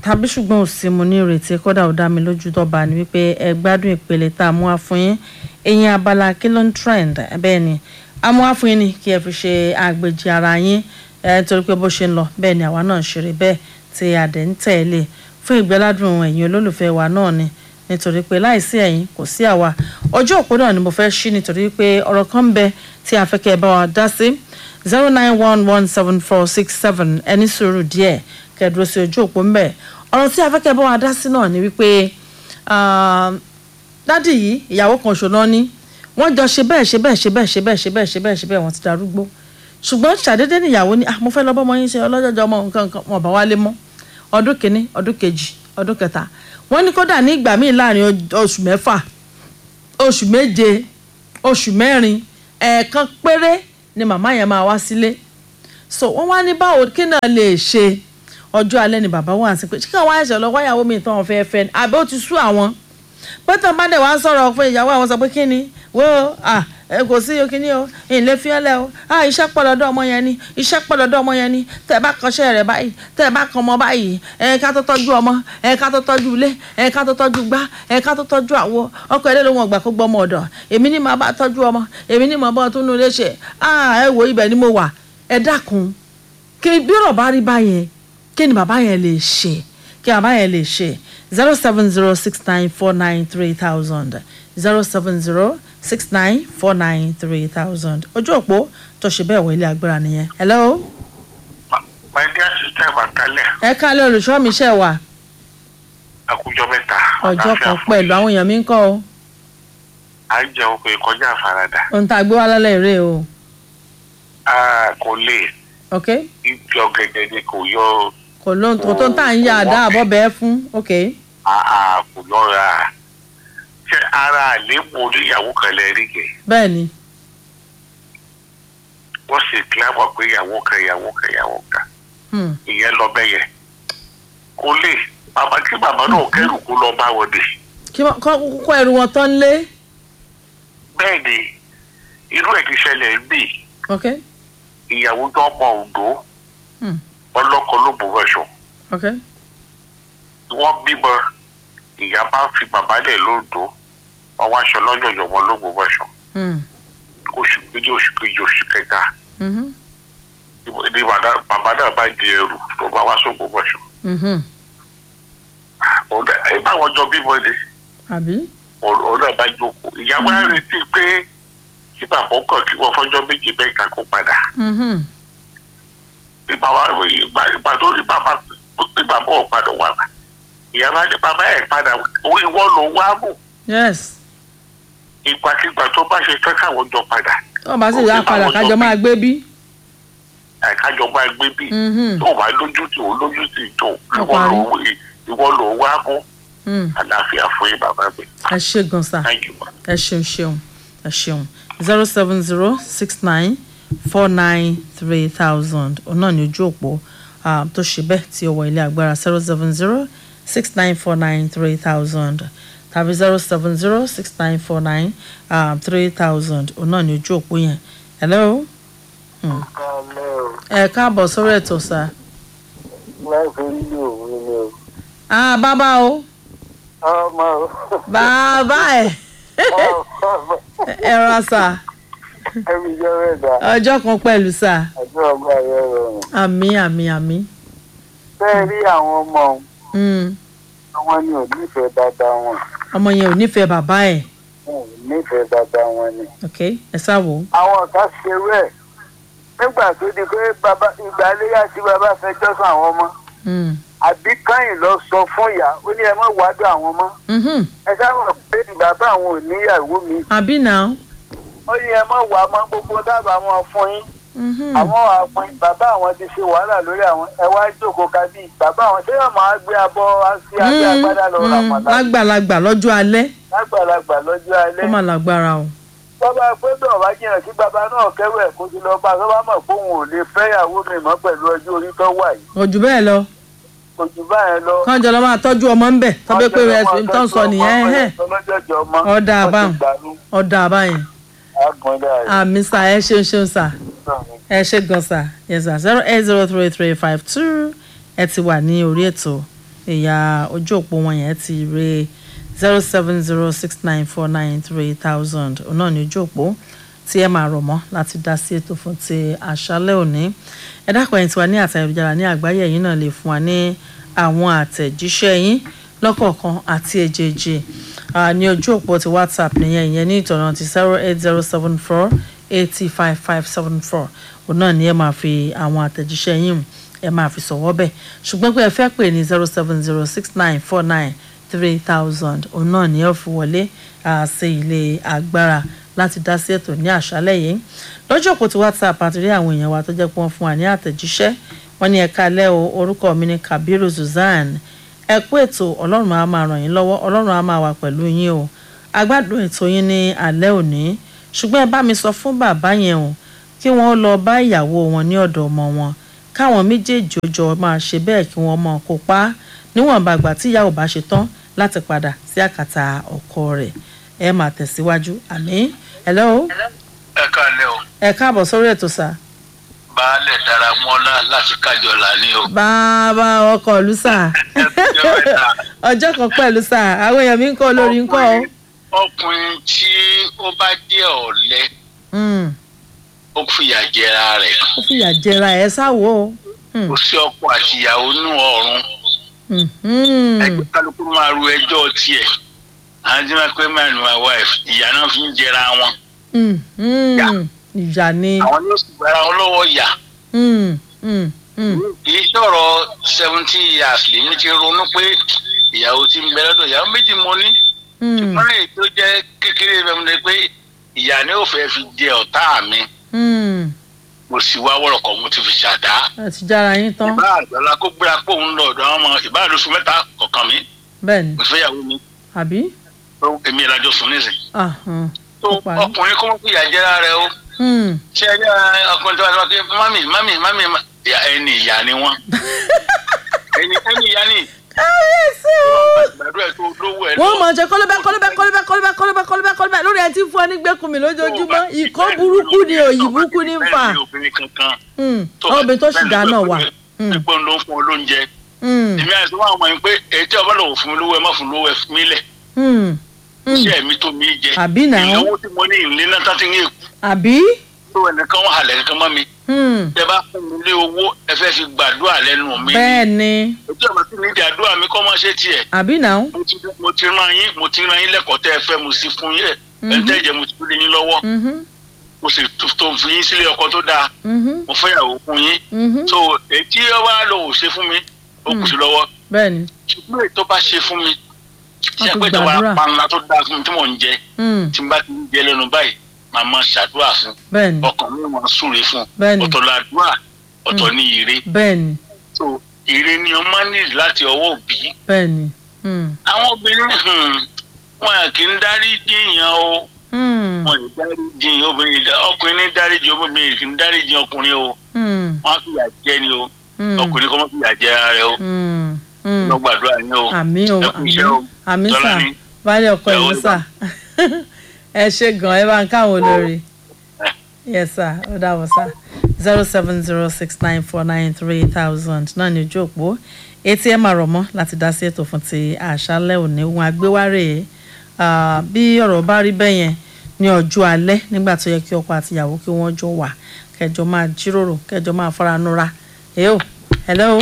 tàbí ṣùgbọ́n ò sí mo ní ìrètí kódà ó dá mi lójú dọ́ba ni wípé ẹ gbádùn ìpele tá a mú wá fún yín eyín abala kí ló ń trend bẹ́ẹ̀ ni a mú wá fún yín ni kí ẹ fi ṣe àgbèjì ara yín ẹ torí pé bó ṣe ń lọ bẹ́ẹ̀ ni àwa náà ń ṣeré bẹ́ẹ̀ tí a dẹ̀ ń tẹ̀lé fún ìgbẹ́ládùn ẹ̀yin olólùfẹ́ wa náà ni nítorí pé láìsí ẹ̀yin kò sí àwa ọjọ́ òpó náà ni mo fẹ́ ṣí nítorí pé ọ̀rọ̀ kan ń bẹ tí a fẹ́ kẹ́ ẹ bá wa dá sí zero nine one one seven four six seven ẹni sùúrù díẹ̀ kẹ́ ẹ dúró sí ojú òpó ń bẹ ọ̀rọ̀ tí a fẹ́ kẹ́ ẹ bá wa dá sí náà ni wípé dádì yìí ìyàwó kan ṣòlọ́ ní wọ́n jọ ṣe bẹ́ẹ̀ ṣe bẹ́ẹ̀ ṣe bẹ́ẹ̀ ṣe bẹ́ẹ̀ ṣe bẹ́ẹ̀ ṣe bẹ́ẹ̀ ṣe bẹ́ẹ̀ wọ́n ti darúgbó ṣùgbọ́n ṣàdédé níyàwó ni mo fẹ́ lọ bọ́mọ yín ṣe ọlọ́jọ́jọ́ ọmọ nǹkan nǹkan wọn bá wálé mọ́ ọdún kìíní ọdún kejì ọdún kẹta wọ́n ní kódà ní ìgbà míì láàrin oṣù mẹ́fà oṣù méje oṣù mẹ́rin ẹ̀ẹ̀kan péré ni màmá yẹn máa wá sílé so wọ́n wá ní báwo kí náà lè ṣe ọjọ́ alẹ́ ni bàbá wà sí pé ṣé káwọn àìsàn lọ wáyàwó mi tán fẹ́ fẹ́ ni àbí ó ti sú àwọn pẹ́tàn bá dẹ̀ wá sọ̀rọ̀ fún ìyàwó àwọn sọ pé kí ni wo ah kò sí o kíní o ìlé fiẹ́lẹ̀ o ah iṣẹ́ pọ̀ lọ́dọ̀ ọmọ yẹn ni iṣẹ́ pọ̀ lọ́dọ̀ ọmọ yẹn ni tẹ́ ẹ bá kọ́ṣẹ́ rẹ̀ báyìí tẹ́ ẹ bá kọ́ ọmọ báyìí ẹ ká tó tọ́jú ọmọ ẹ ká tó tọ́jú ilé ẹ ká tó tọ́jú gbá ẹ ká tó tọ́jú àwo ọkọ ẹ lóun ọgbà kó gbọ́ ọmọ ọ̀dọ̀ èmi ní màá bá tọ́jú ọmọ èmi ní màá bá tún nu ilé ṣe ah ẹ wo ibẹ̀ ni mo wà ẹ dákun kí bí ọ̀rọ̀ bá rí báyẹn kí ni bàbá yẹn lè ṣe kí bàbá yẹn lè ṣe zero seven zero six nine four nine three thousand zero seven zero six nine four nine three thousand ojú òpó tó ṣe bẹ́ẹ̀ wọ ilé agbára nìyẹn. hello. my dear sister Bakalẹ. ẹ kálẹ̀ olùṣọ́ mi ṣe wà. àkójọ mẹ́ta. ọjọ́ kan pẹ̀lú àwọn èèyàn mi ń kọ́ o. à ń jẹun pé kọjá àfaradà. ohun tá a gbé wá lálẹ́ ìrè o. kò lè. ok. ibi ọ̀gẹ̀dẹ̀ ni kò yọ. kò lóhun tó tó ń tà ń yá àdá àbọ̀ bẹ́ẹ̀ fún ok. kò lọ́ra ṣe ara àléébù oníyàwó kan lẹ rí yẹn. bẹ́ẹ̀ ni. wọ́n sì kílámọ̀ pé ìyàwó kan ìyàwó kan ìyàwó kan. ìyẹn lọ bẹ́ẹ̀ yẹn. kò lè bàbá kí bàbá náà kẹ́rù kó lọ bá wọn dé. kí wọ́n kó ẹrù wọn tán lé. bẹ́ẹ̀ ni irú ẹ̀ ti ṣẹlẹ̀ ń bì. ok. ìyàwó tó mọ òǹdó ọlọ́kọ ló bò wẹ̀ṣọ. ok. wọ́n bímọ ìyá bá fi bàbá lẹ̀ lóńdó ọwọ́ aṣọ lọ́jọ̀jọ̀ wọn ló gbowó ẹ̀ṣọ́ oṣù méjì oṣù kejì oṣù kẹta ní bàbá náà bá di ẹrù tó bá wá sóò gbowó ẹ̀ṣọ́ ẹ bá wọn jọ bímọ ni òun náà bá jókòó ìyá wa retí pé kí bàbá kàn kí wọn fọjọ́ méjì mẹ́ta kó padà ìgbà tó rí bàbá bí bàbá ò padà wà ìyá bá ní bàbá ẹ̀ padà ìwọ ló wá mú. yes. ìgbàkigbà tó bá ṣe fẹ́ káwọn jọ padà. tó o bá sì yá padà kájọ máa gbé bí. kájọ máa gbé bí. tó o bá lójú tì ó lójú tì tó ìwọ ló wá mú. àlàáfíà fún yín bàbá mi. ẹ ṣe gan sa ẹ ṣeun ṣeun ẹ ṣeun zero seven zero six nine four nine three thousand òun náà ní ojú òpó tó ṣe bẹ́ẹ̀ tí ó wọ ilé agbára zero seven zero six nine four nine three thousand tàbí zero seven zero six nine four nine three thousand òun náà ní ojú òpó yẹn hello. ẹ káàbọ̀ sórí ètò sá. láìpẹ́ ilé òun ni o. ah bàbá o. ọmọ o. bàbá ẹ. ẹ rà sá. ẹbí jẹ́ mẹ́ta. ọjọ́ kan pẹ̀lú sá. ọjọ́ ọgbà yẹn rọrùn. àmì àmì àmì. bẹ́ẹ̀ rí àwọn ọmọ òun àwọn ni ò nífẹ̀ẹ́ dáadáa wọn. ọmọ yẹn ò nífẹ̀ẹ́ bàbá ẹ̀. wọn ò nífẹ̀ẹ́ dáadáa wọn ni. ok ẹ sáwò. àwọn ọ̀tá ṣe rẹ̀ nígbà tó di pé bàbá ìgbà léyà tí bàbá fẹjọ́ sùn àwọn ọmọ. àbí káyìn lọ sọ fún ìyá ó ní ẹ má wádùn àwọn ọmọ. ẹ sábà pé bàbá àwọn ò níyàwó mi. àbí náà. ó ní ẹ má wà á mọ gbogbo dábàá wọn fún yín àwọn àpọn bàbá àwọn ti ṣe wàhálà lórí àwọn ẹ wá jókòó kábí bàbá àwọn ṣé yóò máa gbé abọ́ sí abẹ́ agbádá lọ rà mọ́lá. lágbàlagbà lọ́jọ́ alẹ́. lágbàlagbà lọ́jọ́ alẹ́. ó mà lágbára o. bàbá pé bẹ́ẹ̀ wá jìnnà sí bàbá náà kẹ́rù ẹ̀ kó ti lọ bá tó bá mọ̀ pé òun ò lè fẹ́yàwó mi mọ́ pẹ̀lú ọjọ́ orí tó wà yìí. kò jù bẹ́ẹ̀ lọ. kò jù báyẹn lọ. kọ́njọ lọ máa tọ́jú ọmọ ń bẹ̀ tọ́bí pé rẹ̀ tó ń sọ nìyẹn. ọ̀dà àbáyìn ọ̀dà àbáyìn àmì sà ẹ ṣeun ṣeun sà ẹ ṣe gan sà yes sà zero eight zero three three five two ẹ ti wà ní orí ètò ìyá ojú òpó wọn yẹn ti re zero seven zero six nine four nine three thousand òun náà ní ojú òpó tí ẹ máa rọ̀ mọ́ láti dá sí ètò fún ti àṣálẹ́ òní ẹ dákun ẹ̀yin tí wà ní àtẹ̀jára ní àgbáyé yìí náà lè fún wa ní àwọn àtẹ̀jíṣẹ́ yín lọ́kọ̀ọ̀kan àti èjèèjì ní ojú òpó ti whatsapp nìyẹn ìyẹn ní ìtọ̀nà ti zero eight zero seven four eighty five five seven four òun náà ni ẹ máa fi àwọn àtẹ̀jíṣẹ́ yín ẹ máa fi sọ̀wọ́ bẹ̀ ṣùgbọ́n pé ẹ fẹ́ pè ní zero seven zero six nine four nine three thousand òun náà ni ẹ fi wọlé sí ilé agbára láti dá sí ètò ní àṣálẹ́ yìí lọ́jọ́ òpó ti whatsapp àti rí àwọn èèyàn wa tó jẹ́ pé wọ́n fún wa ní àtẹ̀jíṣẹ́ wọ́n ní ẹ̀ka alẹ́ o orúkọ mi ní kabiru suzanne ẹ kú ètò ọlọ́run á máa ràn yín lọ́wọ́ ọlọ́run á máa wà pẹ̀lú yín o agbádùn ètò yín ní alẹ́ òní ṣùgbọ́n ẹ bá mi sọ fún bàbá yẹn o kí wọ́n lọ bá ìyàwó wọn ní ọ̀dọ̀ ọmọ wọn káwọn méjèèjì òjò máa ṣe bẹ́ẹ̀ kí wọ́n mọ̀ kó pa níwọ̀nba àgbà tí ìyàwó bá ṣe tán láti padà sí àkàtà ọkọ rẹ̀ ẹ máa tẹ̀síwájú àmì hello. ẹ káalẹ́ o. ẹ káàbọ̀ sórí ètò sá. baálẹ̀ dára mọ́lá láti kájọlá ní o. bàbá ọkọ̀ ìlú sá. ọjọ́ kan pẹ̀lú sá àwọn èèyàn mi ń kọ́ olórí ń kọ́ o. ọkùnrin tí ó bá jẹ́ ọ̀lẹ ó fìyà jẹra rẹ̀. ó fìyà jẹra ẹ̀ sáwọ́ o. kò sí ọkọ àti ìyàwó nù ọ̀run. ẹgbẹ́ kálukú máa ru ẹjọ́ tiẹ̀ àwọn tí wọ́n pẹ́ man my wife ìyá náà fi ń jẹra wọn. ìyá ni. àwọn yóò sì gbára wọn lọ́wọ́ yà. kì í sọ̀rọ̀ seventeen years lèmi ti ronú pé ìyàwó ti ń bẹ lọ́dọ̀ ìyàwó méjì mo ní. ṣùgbọ́n èyí tó jẹ́ kékeré bẹ́ẹ̀ mo lè pé ìyá ni ó fẹ́ fi jẹ ọ̀tá mi. mo sì wá wọ̀rọ̀kọ̀ mo ti fi ṣàdá. ẹ ti jára yín tán. ìbá àgbàlá kó gbéra pé òun lọ ọ̀dọ̀ àwọn ọmọ ìbá àlóṣù mẹ́ta kọ̀ọ̀kan mi. bẹ́ẹ̀ni mo ti fẹ́ yàwó mi àbí. èmi ìlàjọ sùn nísìn. Ahàn, tó ó parí. ọkùnrin kó mọ̀ pé ìyá jẹ́ra rẹ o. Hmm. ṣé ẹ jẹ́ ọkùnrin tó wà lọ́wọ́ pé mami mami mami ma- ìyá- ẹni ìyá ni wọ́n. ẹni ẹni ìyá ni káyọ̀sí o. gbàdúrà tó lówó ẹ wọ́n mọ̀ jẹ́ kọ́lọ́bẹ́ kọ́lọ́bẹ́ kọ́lọ́bẹ́ kọ́lọ́bẹ́ kọ́lọ́bẹ́ kọ́lọ́bẹ́ kọ́lọ́bẹ́ lórí ẹ̀ tí ń fún ọ ní gbẹ́kùnmí lójoojúmọ́ ìkọ́ burúkú ni òyì burúkú ní ń fà. bẹ́ẹ̀ ni obìnrin kankan. Hmm. àwọn obìnrin tó sì dáná wà. Hmm. pípọ́n ló ń fún ọ lóúnjẹ. Hmm. èmi àti wọn àwọn yìí pé èyí tí ọba lọ́wọ́ fún mi lówó ẹ má fún mi lówó ẹ fún mi lẹ̀. Hmm. Hmm. iṣẹ́ mi tó mi jẹ. Àbí náà. ìnáwó tí mo ní ìlé náà tá ti ń yé àbí. tó ẹnìkan wọn halẹ̀ kankan mọ́ mi. Hmm. ẹ bá fún mi ní owó ẹ fẹ́ fi gbàdúrà lẹ́nu mi. bẹ́ẹ̀ ni ojú ọ̀nà tí mi di àdúrà mi kọ́ máa ṣe tiẹ̀. àbí náà. mo ti mo ti rán yín mo ti rán yín lẹ́kọ̀ọ́ tẹ́ ẹ fẹ́ mo sì fún yín ẹ̀ ẹ̀ ń tẹ́jẹ̀ mo ti fi lé yín lọ́wọ́ Mhm. mo sì tó tó fi yín sílé ọkọ tó dáa Mhm. mo fẹ́ yàwó fún yín. Mhm. so èyí tí ọba lọ ò ṣe fún mi ó kù sí lọ́wọ́ bẹ́ẹ̀ ni. ṣùgbọ́n èyí tó bá ṣe fún mi Wọ́n ṣe tún pé ìjọba gbàdúrà. panla tó dáa fún mi tí mò ń jẹ Hmm. tí n bá ti ń jẹ lẹ́nu báyìí màá máa ṣàdúrà fún bẹ́ẹ̀ ni. ọkàn mi máa súre fún Bẹ́ẹ̀ni. ọ̀tọ̀ làdúrà ọ̀tọ̀ ní ire bẹ́ẹ̀ ni. so ire ni ọmọ nílì láti ọwọ́ òbí bẹ́ẹ̀ ni. Hmm. àwọn obìnrin hmm, wọn kì í dárí jiyàn o Hmm. wọn kì í dárí jiyàn obìnrin dá- ọkùnrin ní dárí jiyàn obìnrin kì í dárí jiyàn ọkùnrin o Hmm. wọn á fìyà jẹ ni o Hmm. ọkùnrin kọ́ mọ́ fìyà jẹ ara rẹ o Hmm. Hmm. lọ gbàdúrà ni o àmì o ẹ kú àmì iṣẹ́ o. àmì sà Tọ́lání. baálé ọkọ Ẹ ìlú ó sà ẹ ṣe gan ẹ bá ń káwọn olórí yes sir ó dàbọ̀ sà zero seven zero six nine four nine three thousand náà ní ojú òpó etí ẹ máa rọ̀ mọ́ láti dá sí ètò fún ti àṣálẹ́ òní ohun àgbéwárè ah, bí ọ̀rọ̀ bá rí bẹ́ẹ̀ yẹn ní ọjọ́ alẹ́ nígbà tó yẹ kí ọkọ àti ìyàwó kí wọ́n jọ wà kẹjọ máa jíròrò kẹjọ máa fara nura èyó hello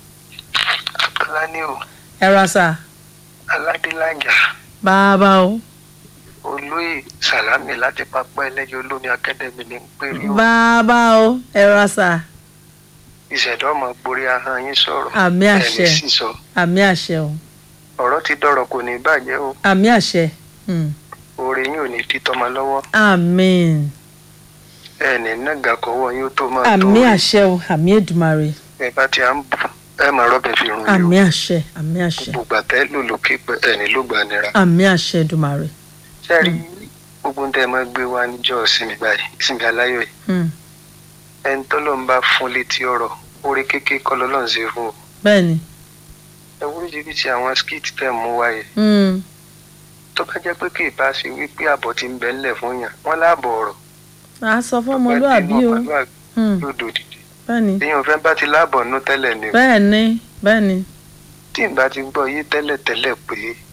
Tọ́lání o, ẹ ra sà Aládélájà, bàbá o. olóyè Sàlámì láti pápá ẹlẹ́yọ olómi akadẹ́mì ní péré o. bàbá o ẹ ra sà Ìṣẹ̀dá ọmọ gborí ahọ́n yín sọ̀rọ̀. Àmì àṣẹ. Ẹni sísọ. àmì àṣẹ o Ọ̀rọ̀ ti dọ̀rọ̀ kò ní bàjẹ́ o. àmì àṣẹ Hmm. Oore yín ò ní di tọmọ lọ́wọ́. àmín Ẹni nàgà kọ́wọ́ yín ó tó máa tó. àmì àṣẹ o àmì èdùmàrè Ẹ bá ti à ń bù ẹ máa rọ́bẹ̀ fi rún àmì yín o. àṣẹ àmì àṣẹ Gbogbo àtẹ́ lò lókè pé ẹni ló gbà nira. àmì àṣẹ èdùmàrè Sẹ́ẹ̀rí gbogbo ń tẹ́ ẹ máa gbé wá níjọ́ ìsinmi báyìí, ìsinmi aláyọ̀ yìí. Hmm. Ẹni tọ́lọ́ ń bá fún létí ọ̀rọ̀, oore kékeré kọ́ lọ́lọ́ ń ṣe fún o. bẹ́ẹ̀ ni ẹ oríṣiríṣi àwọn skit tẹ̀ mú wáyé Hmm. tó bá jẹ́ pé kì í bá ṣe wípé àbọ̀ ti ń bẹ ńlẹ̀ fún yàn wọ́n láàbọ̀ ọ̀rọ̀ a sọ fún ọmọlúàbí o Hmm. yóò dòdìdì bẹ́ẹ̀ ni èèyàn fẹ́ bá ti láàbọ̀ nú tẹ́lẹ̀ ni o. bẹ́ẹ̀ ni bẹ́ẹ̀ ni tí n bá ti gbọ́ yé tẹ́lẹ̀tẹ́lẹ̀ pé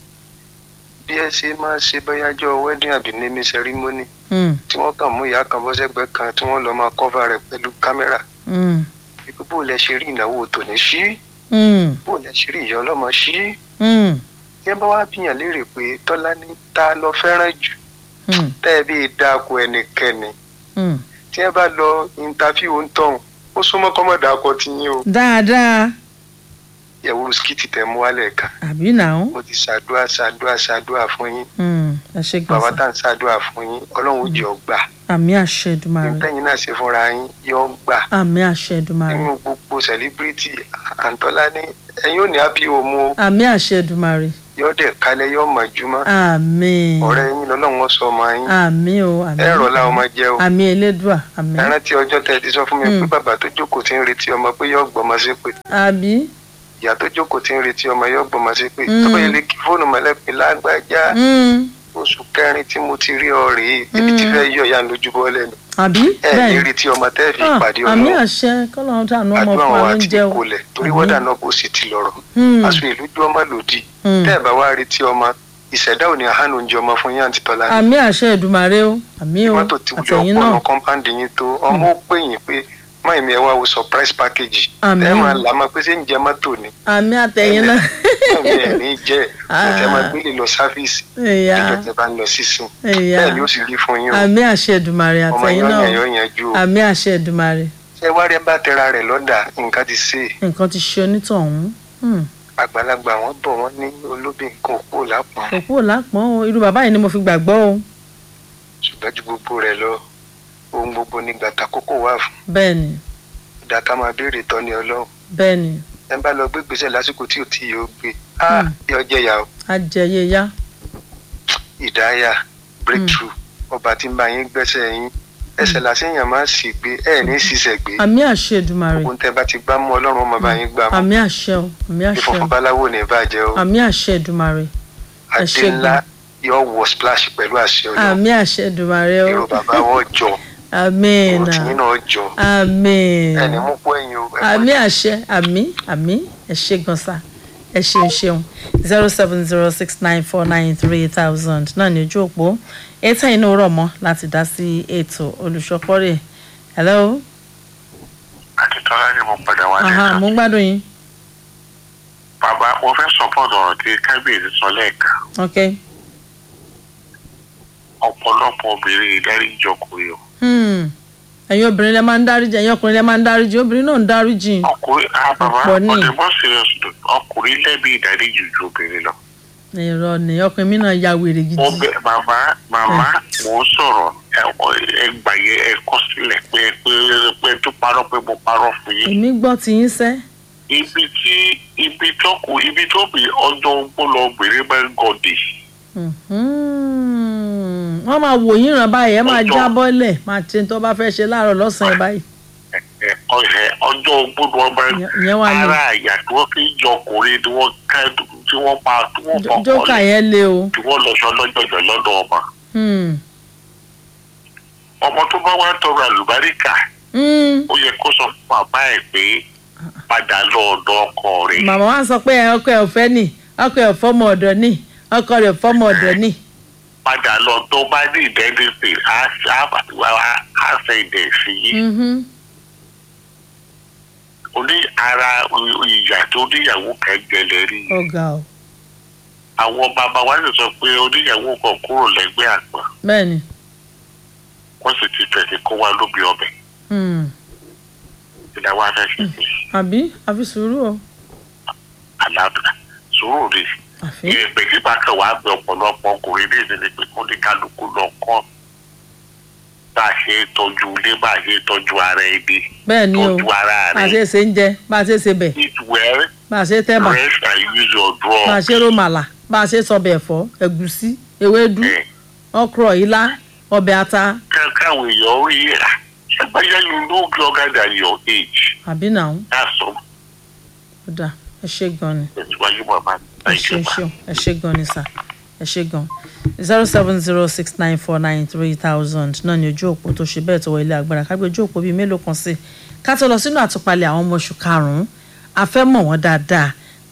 bí ẹ ṣe máa ṣe bóyájọ́ wedding àbí naming ceremony Mm, tí wọ́n kàn mú ìyá kan bọ́ sẹ́gbẹ́ kan tí wọ́n lọ máa cover rẹ̀ pẹ̀lú kámẹ́rà mm, wípé bó lẹ ṣe rí ìnáwó tòní sí mm, bó lẹ ṣe rí ìyá ọlọ́mọ sí mm, tí ẹ bá wá bíyàn léèrè pé tọ́lá ní ta lọ fẹ́ràn jù mm, tẹ́ ẹ bí dáko ẹnikẹ́ni mm. tí ẹ bá lọ interview ń tọ̀hún ó súnmọ́ kọ́mọ̀dà akọ ti yín o dáadáa ìyàwó skiti tẹ mú wálẹ̀ kan àbí náà mo ti ṣàdúrà ṣàdúrà ṣàdúrà fún yín Mm, ẹ ṣe bàbá gbọ́nsà tá à ń ṣàdúrà fún yín ọlọ́run ó jẹ́ ọgbà àmì àṣẹ Èdùmàrè ìtẹ́yìn náà ṣe fúnra yín yọ gbà àmì àṣẹ Èdùmàrè nínú gbogbo celebrity àǹtọ́lá ní ẹ̀yin ò ní happy home o àmì àṣẹ Èdùmàrè yọ dẹ̀ kalẹ̀ yọ mọ̀júmọ́ àmì ọ̀rẹ́ yín lọ́lọ́run ó sọ ọmọ yín àmì o àmì ẹ̀rọ làwọn máa jẹ́ o àmì elédùà àmì ẹ rántí ọjọ́ tẹ́ ẹ ti sọ fún mi pé Mm. bàbá tó jókòó ti ń retí ọmọ pé yọ gbọ́mọ sí pé àbí ìyá tó jókòó ti ń retí ọmọ yọ gbọ́mọ sí pé Mm. tọ́pọ̀ yẹn lè kí fóònù mọ́lẹ́pẹ́ lágbájá Mm, oṣù kẹrin tí mo ti rí ọ rèé ebi ti fẹ́ yọ ìyá lójú bọ́ lẹ́nu àbí ẹ ní bẹ́ẹ̀ retí ọmọ tẹ́ fi Ah, pàdé àmì ọlọ́run àṣẹ kọ́lọ́run tànú ọmọ àdúrà fún wọn wa àti lóúnjẹ o ìkólẹ̀ torí Àmín. wọ́dà náà kò sì ti lọ́rọ̀ Mm, aṣọ ìlú jó ọmọ lòdì mm. tẹ́ ẹ̀ bá wá retí ọmọ ìṣẹ̀dá ò ní àhánù oúnjẹ ọmọ fún yín àti tọ́lá ní àmì àṣẹ Èdùmàrè o àmì o mọ́tò tí wọ́n àtẹ̀yìn ọ̀pọ̀ náà ọ̀nà kọ́ńpáǹdì yín tó ọmọ ó pè yín pé máa mi ẹ wá wo surprise package Àmín. ẹ máa là máa pé ṣé ń jẹ mọ́tò ni àmì àtẹ̀yìn náà máa mi ẹ̀ ní jẹ́ Ah. ẹ̀ máa gbélé lọ sáfíìsì ẹ̀yà níjọ́ tẹ́ bá ń lọ sísìn ẹ̀yà bẹ́ẹ̀ ni ó sì rí fún yín o àmì àṣẹ Èdùmàrè ọmọ àtẹ̀yìn yín náà ọ̀yàn o yóò yanjú o àmì àṣẹ Èdùmàrè ṣé wá rí ẹ bá tẹra rẹ̀ lọ́dà nǹkan ti ṣe é nǹkan ti ṣe onítọ̀hún Hmm. àgbàlagbà wọn bọ̀ wọ́n ní olóbì nǹkan òkú lápọ̀n òkú ò lápọ̀n o irú bàbá yìí ni mo fi gbàgbọ́ o ṣùgbọ́n ju gbogbo rẹ̀ lọ ohun gbogbo ní gbàtà kókó wà fún bẹ́ẹ̀ ni ìdá ká máa béèrè tọ́ni ọlọ́run bẹ́ẹ̀ ni ẹ bá lọ gbé gbèsè lásìkò tí ò tí yóò gbé á Hmm. yọ jẹyà o ajẹyẹ ya ìdáyà breakthrough ọba tí ń bá yín gbẹ́sẹ̀ yín ẹsẹ̀ làṣẹyàn máa sì gbé ẹ ní ṣiṣẹ́ gbé àmì àṣẹ Èdùmàrè ohun tẹ bá ti gbá mú ọlọ́run ọmọ bá yín gbà mú àmì àṣẹ o àmì àṣẹ ìfọ̀fọ̀ o báláwo ní ìbàjẹ́ o àmì àṣẹ Èdùmàrè ẹ adé ṣé ńlá yóò wọ splash pẹ̀lú àṣẹ ọlọ́run àmì àṣẹ Èdùmàrè o èrò bàbá wọn jọ àmín èrò tìyín náà jọ àmín ẹni mú kó ẹ̀yin o ẹ mọ̀ àmì àṣẹ àmì àmì ẹ ṣé gan sa ẹ ṣeun ṣeun zero seven zero six nine four nine three thousand náà ní ojú òpó ètò inú rọ̀ mọ́ láti dá sí ètò olùṣọ́pọ̀rẹ̀ hello àti tọ́lá ni mo padà wá aha lẹ́ka mo ń gbádùn yín bàbá mo fẹ́ support ọ̀rọ̀ tí kábíyèsí sọ lẹ́ẹ̀kan ok ọ̀pọ̀lọpọ̀ obìnrin ìdáríjì ọkùnrin o hmm. ẹ̀yin obìnrin lẹ máa ń dáríjì ẹ̀yin ọkùnrin lẹ máa ń dáríjì obìnrin náà ń dáríjì ọkùnrin ah bàbá Ọ̀pọ̀ ní. ọdẹ bọ́ serious though. ọkùnrin lẹ́bi ìdáríjì ju obìnrin lọ. èrò ni ọkùnrin mi náà ya wèrè gidi mo bẹ bàbá màmá mò ń sọ̀rọ̀ ẹ gbàyẹ ẹ kọ sílẹ̀ pé pé pé tó parọ́ pé mo parọ́ fún yín. èmi gbọ́ ti yín sẹ́ ibi tí ibi tó kù ibi tó bí ọjọ́ ogbó lọ obìnrin bá ń gọdì. Mhm. wọ́n máa wò yín ràn báyìí ẹ máa Ọjọ́. já bọ́lẹ̀ máa ṣe tó bá fẹ́ ṣe láàárọ̀ lọ́sàn-án báyìí ẹ ọ̀hẹ́ ọjọ́ ogbó ni wọ́n bá Ìyẹn- ìyẹn wà ní- ara àyà tí wọ́n fi ń jọ ọkùnrin tí wọ́n ká tí wọ́n pa tí wọ́n Jó- fọkàn jókà lẹ̀ yẹn lé o tí wọ́n lọ sọ lọ́jọ́jọ́ lọ́dọ̀ ọmọ. Hmm. ọmọ tó bá wá tọrọ àlùbáríkà Hmm. ó yẹ kó sọ fún bàbá ẹ̀ pé padà lọ ọ̀dọ̀ ọkọ rẹ̀. màmá wa sọ pé ọkọ ẹ̀ ò fẹ́ nì ọkọ ẹ̀ ò fọ́mọ ọ̀dọ̀ nì ọkọ rẹ̀ ò fọ́mọ ọ̀dọ̀ nì padà lọ tó bá ní ìdẹ́nìsì á á ṣe ìdẹ̀ sí yìí. Mhm. oní ara ìyà tó níyàwó kan jẹlẹ rí i. ọ̀gá o àwọn bàbá wa sì sọ pé oníyàwó kan kúrò lẹ́gbẹ́ àgbà bẹ́ẹ̀ ni wọ́n sì ti fẹ̀sẹ̀ kó wa lóbi ọbẹ̀ Hmm. ìdáwọ́ afẹ́fẹ́ sí àbí àfi sùúrù o àlàáfíà sùúrù rè àfi ìrẹ̀pẹ̀ tí bá kàn wá gbé ọ̀pọ̀lọpọ̀ ọkùnrin ní ìdílé pé kó ní kálukú lọ kọ́ bá a ṣe ń tọ́jú ilé bá a ṣe ń tọ́jú ara ẹni bẹ́ẹ̀ ni o tọ́jú ara bá a ṣe rẹ̀ ṣe ń jẹ bá a ṣe ṣe bẹ̀ eat well bá a ṣe tẹ́bà rest and use your bá a drugs. ṣe rómàlà bá a ṣe sọbẹ̀ ẹ̀fọ́ ẹ̀gúsí ewédú ẹ̀ ọkrọ̀ ilá ọbẹ̀ ata ká- káwọn èèyàn rí ẹ̀ ṣàgbáyé you no longer than your age àbí náà ó that's all dà ẹ ṣe gan ni. tẹ̀síwájú bàbá ẹ thank ṣe you ma. ṣe ẹ ṣe gan ni sà ẹ ṣe gan zero seven zero six nine four nine three thousand náà ni ojú òpó tó ṣe bẹ́ẹ̀ tó wọ ilé agbára kágbé ojú òpó bíi mélòó kan sí ká tó lọ sínú àtúpalẹ̀ àwọn ọmọ oṣù karùn-ún a fẹ́ mọ̀ wọ́n dáadáa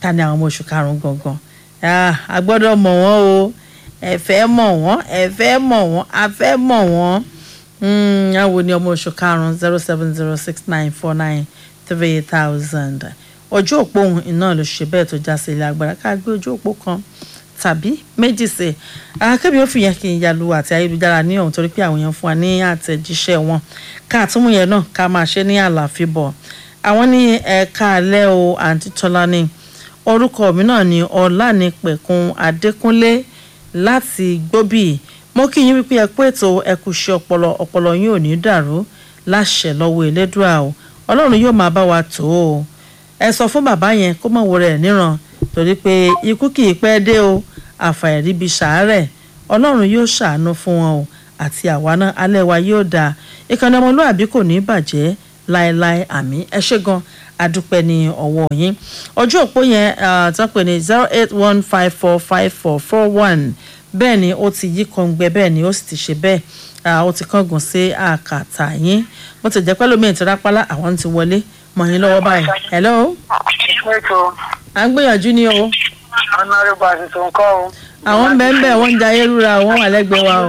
ta ni àwọn ọmọ oṣù karùn-ún gangan Ah, a gbọ́dọ̀ mọ̀ wọ́n o ẹ fẹ́ mọ̀ wọ́n ẹ fẹ́ mọ̀ wọ́n a fẹ́ mọ̀ wọ́n Mm, àwọn ni ọmọ oṣù karùn-ún zero seven zero six nine four nine three thousand ojú òpó ohun iná ló ṣe bẹ́ẹ̀ tó já sí ilé agbára ká gbé ojú òpó kan tàbí méjì sí i akẹ́bí ó fi yẹn kí n yalu àti ayélujára ní ọ̀hún torí pé àwọn èèyàn fún wa ní àtẹ̀jíṣẹ́ wọn ká àtúmù yẹn náà ká máa ṣe ní àlàáfíà bọ̀ àwọn ní ẹ̀ka alẹ́ o àǹtí tọ́lání orúkọ mi náà ni ọ̀lànípẹ̀kun adékúnlé láti gbóbì mo kí yín wípé ẹ kú ètò ẹ kú ṣe ọpọlọ ọpọlọ yín ò ní dàrú láṣẹ lọ́wọ́ elédùà o ọlọ́run yóò máa bá wa tó o ẹ sọ fún bàbá yẹn kó mọ̀ wọ rẹ̀ níran torí pé ikú kì í pẹ́ dé o àfàìríbi ṣàárẹ̀ ọlọ́run yóò ṣàánú fún wọn o àti àwa náà alẹ́ wa yóò dáa ìkànnì ọmọlúàbí kò ní bàjẹ́ láéláé àmì ẹ ṣé gan adúpẹ́ ní ọwọ́ yín ọjọ́ òpó yẹn tó ń pè ní zero eight one five four five four four one bẹ́ẹ̀ ni ó ti yí kọ̀ǹgbẹ́ bẹ́ẹ̀ ni ó sì ti ṣe bẹ́ẹ̀ ah, ó ti kángun sí àkàtà yín bó ti jẹ́ pẹ́lú mi ìtìrápálá àwọn ti wọlé mọ̀ yín lọ́wọ́ báyìí hello ètò à ń gbìyànjú ní o ọ̀nàrẹ́bù àṣìṣe nǹkan o. àwọn ń bẹ́ẹ̀ ń bẹ́ẹ̀ wọ́n ń jayé rúra wọ́n wà lẹ́gbẹ̀ẹ́ wa o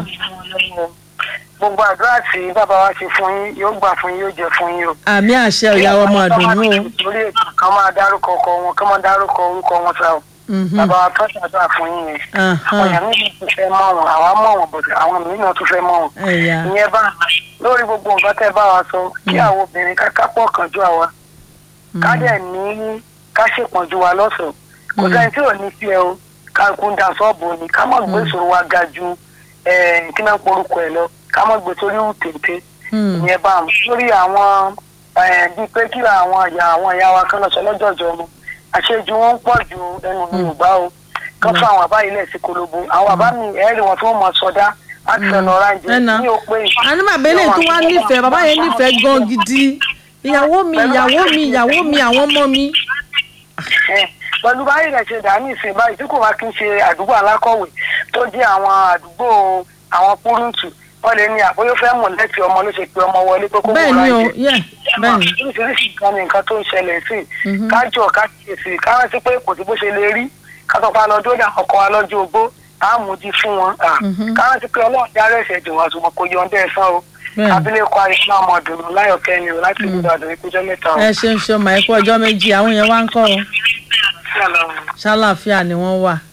gbogbo àdúrà tí bàbá wa ṣe fún yín yóò gbà fún yín yóò jẹ fún yín o. àmì àṣẹ ìyàwó ọmọ àdùnnú o torí ètò kan máa dárúkọ ọkọ wọn kan máa dárúkọ orúkọ wọn sá o. Mhm. bàbá wa tọ́jú àdúrà fún yín yẹn. Ahán. àwọn èèyàn míì tún fẹ́ mọ̀ wọn àwa mọ̀ wọn bọ̀dọ̀ àwọn mìíràn tún fẹ́ mọ̀ wọn. ẹ̀yà ìyẹn bá lórí gbogbo nǹkan tẹ́ bá wa sọ kí àwọn obìnrin ká kápọ̀ kan ju àwa ká dẹ̀ ní ká ṣèpọ̀jù wa lọ́sọ̀ọ́ kò sẹ́ni tí ò ní sí ẹ o ká kún da sọ́ọ̀bù ni ká mọ̀ gbé ìṣòro wa ga ju eh, kí náà porúkọ ẹ lọ ká mọ̀ gbé sórí tètè Hmm. ìyẹn bá wọn lórí àwọn eh, bíi pé kí àwọn ìyá àwọn ìyá wa kan lọ sọ lọ́jọ́jọ́ wọn àṣejù wọn ń pọ̀ ju ẹnu mi ò gbá o kán fún àwọn bàbá yìí lẹ̀ sí kolobo àwọn bàbá mi ẹ̀ẹ́rì wọn tí wọ́n mọ̀ sọdá láti fẹ́ lọ ráńjẹ Ẹ̀nà. ní òpin àní bàbá eléyìí tó wá nífẹ̀ẹ́ bàbá yẹn nífẹ̀ẹ́ gan gidi ìyàwó mi ìyàwó mi ìyàwó mi àwọn ọmọ mi ẹ pẹ̀lú báyìí rẹ̀ ṣe dàní ìsìn báyìí tí kò bá kí n ṣe àdúgbò alákọ̀wé tó jẹ́ àwọn àdúgbò àwọn kúrúǹtù wọ́n lè ní àbóyó fẹ́ mọ̀ lẹ́tì ọmọ ló ṣe pé ọmọ wọlé pé kó bẹ́ẹ̀ wò ni o rájẹ. yẹ bẹ́ẹ̀ ni oríṣiríṣi nǹkan ni nǹkan tó ń ṣẹlẹ̀ sí Mhm. kájọ kákìyèsí ká rántí pé kò sí bó ṣe lè rí kátọ́pá lọ́jọ́ ìdá ọkọ̀ wa lọ́jọ́ ogbó àmúdi fún wọn à. Mhm. ká rántí pé ọlọ́run dára ẹ̀ṣẹ̀ jù wọn àtùmọ̀ kò yọ̀ǹda ẹ̀sán o Bẹ́ẹ̀ni. abilékọ àyíká ọmọdùnú láyọ̀kẹ́ ni o láti ìlú ìbàdàn ìkújọ́ mẹ́ta o. ẹ ṣeun ṣeun màá kú ọjọ́ méjì àwọn yẹn wá ń kọ́ o ṣàlàáfíà ni wọ́n wà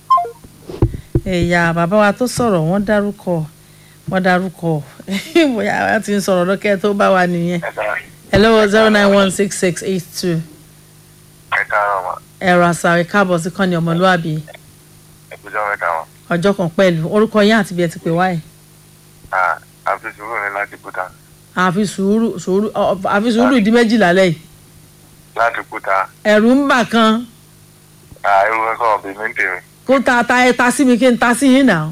ẹ̀yà bàbá wa tó sọ̀rọ̀ wọ́n dárúkọ wọ́n dárúkọ bóyá wọ́n ti ń sọ̀rọ̀ lọ́kẹ́ tó bá wà nìyẹn hello zero nine one six six eight two ẹ káàárọ̀ mọ́ ẹ̀rọ àṣà ìkáàbọ̀ sí kọ́ni ọmọlúàbí ẹ kújọ́ mẹ́ta mọ́ ọjọ́ kan pẹ̀lú orúkọ yín àti bí ẹ ti pè wáyé àfi sùúrù ní láti kúta àfi sùúrù sùúrù ọ- ọ- àfi sùúrù di méjìlá lẹ́yìn láti kúta ẹ̀rù ń bà kan irú ẹ sọ̀rọ̀ bíi mí ń tèmi. kó ta ta ẹ ta sí mi kí n ta sí yín náà